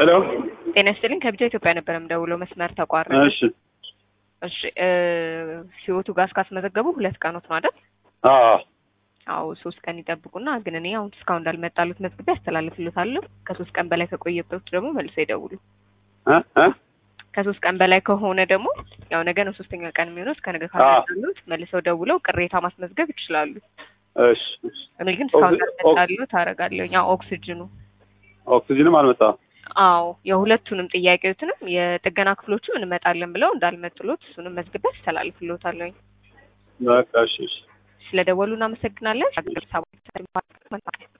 ሄሎ ጤና ይስጥልኝ ከቢጃ ኢትዮጵያ ነበር የምደውለው መስመር ተቋረጠ። እሺ እሺ እ ህይወቱ ጋር እስካስመዘገቡ ሁለት ቀኖት ነው አይደል? አዎ አዎ ሶስት ቀን ይጠብቁና ግን እኔ አሁን እስካሁን እንዳልመጣሉት መዝግቤ ያስተላልፍልታለሁ። ከሶስት ቀን በላይ ከቆየበት ደግሞ መልሶ ይደውሉ። እ እ ከሶስት ቀን በላይ ከሆነ ደግሞ ያው ነገ ነው ሶስተኛ ቀን የሚሆነው እስከ ነገ ካልመጣሉት መልሰው ደውለው ቅሬታ ማስመዝገብ ይችላሉ። እሺ እሺ። እኔ ግን እስካሁን ኦክሲ- እንዳልመጣሉት አደርጋለሁ። ያው ኦክሲጅኑ ኦክሲጅንም አልመጣም። አዎ የሁለቱንም ጥያቄዎትንም የጥገና ክፍሎቹ እንመጣለን ብለው እንዳልመጡሎት እሱንም መዝግቤ አስተላልፍልዎታለሁ። በቃ እሺ እሺ። ስለደወሉ እናመሰግናለን።